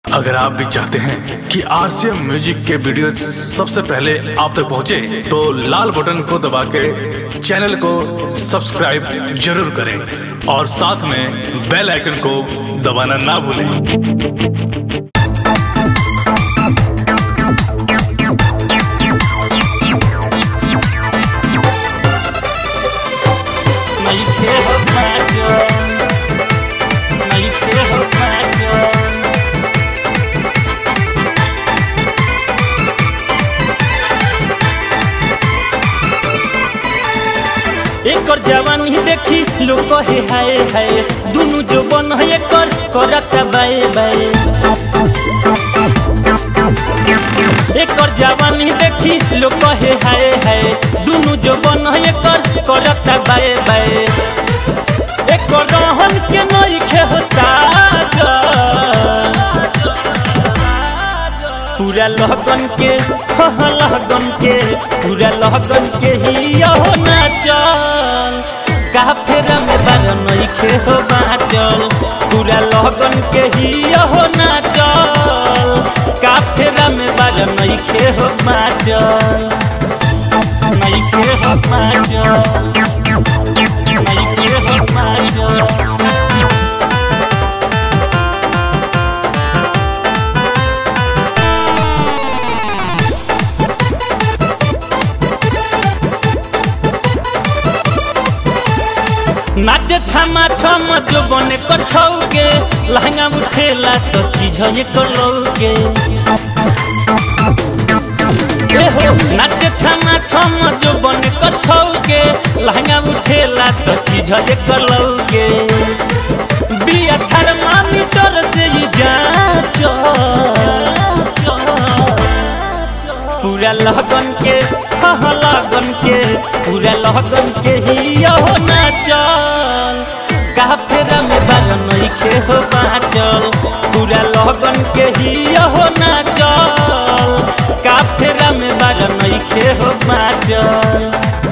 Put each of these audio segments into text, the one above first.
अगर आप भी चाहते हैं कि आरसीएम म्यूजिक के वीडियो सबसे पहले आप तक पहुंचे, तो लाल बटन को दबा के चैनल को सब्सक्राइब जरूर करें और साथ में बेल आइकन को दबाना ना भूलें नइखे हो पाचन नइखे हो पाचन एकर जवानी देखी लोग कहे हाय हाय दुनु जो बन है एकर करत बाए बाए एकर जवानी देखी लोग कहे हाय हाय दुनु जो बन है एकर करत बाए बाए एकर रहन के नइखे हो साजन पूरा लहगन के हाँ लहगन के पूरा लहगन के ही यहो नाचल का फेरा में बार नइखे हो बाचल पूरा लहगन के ही यहो नाचल का फेरा में बार नइखे हो बाचल नइखे हो बाचल नइखे हो बाचल नाचे छमा छम जो बने कर छौके लहंगा उठेला तो चीज ये कर लौके ए हो नाचे छमा छम जो बने कर छौके लहंगा उठेला तो चीज ये कर लौके बिया थर्मामीटर से ही जांच पूरा लगन के हाँ लगन के पूरा लगन के ही यहो नाचल का फेरा में बार नइखे हो बाचल पूरा लगन के ही यहो नाचल का फेरा में बार नइखे हो बाचल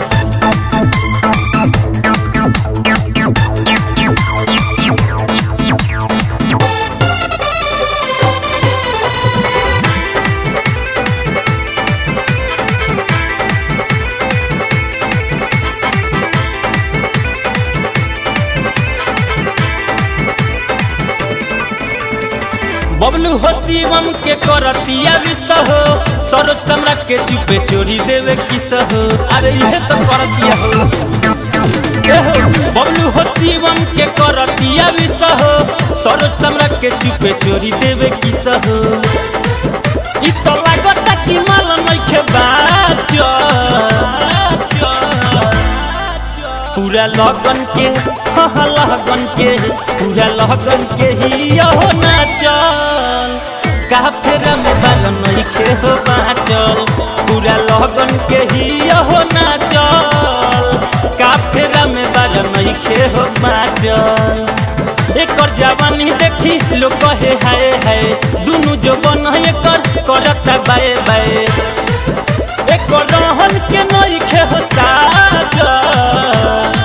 बबलू हो शिवम के करतिया विसह सरोज सम्राट के चुपे चोरी देवे किस हो अरे ये तो करतिया हो ए हो, बबलू हो शिवम के करतिया विसह सरोज सम्राट के चुपे चोरी देवे किस हो इ तो लागता कि माल नइखे बाचल पूरा लगन के हाँ लगन के पूरा लगन के ही यहो नाचल का फेरा में बाल नइखे हो बाचल पूरा लगन के ही यहो नाचल का फेरा में बाल नइखे हो बाचल एकर जवानी देखी लोग कहे हाय हाय दुनु जो बन है एकर करत बाए बाए एकर रहन के नइखे हो साजन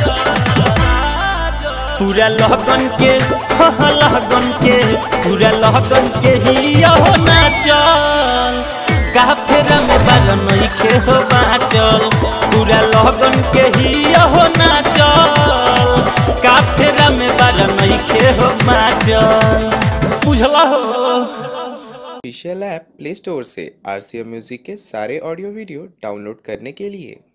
पूरा लगन के हाँ लगन के पूरा लगन के ही यहो नाचल का फेरा में बार नइखे हो बाचल पूरा लगन के ही यहो नाचल का फेरा में बार नइखे हो बाचल बुझला हो ऑफिशियल ऐप प्ले स्टोर से आर सी एम म्यूजिक के सारे ऑडियो वीडियो डाउनलोड करने के लिए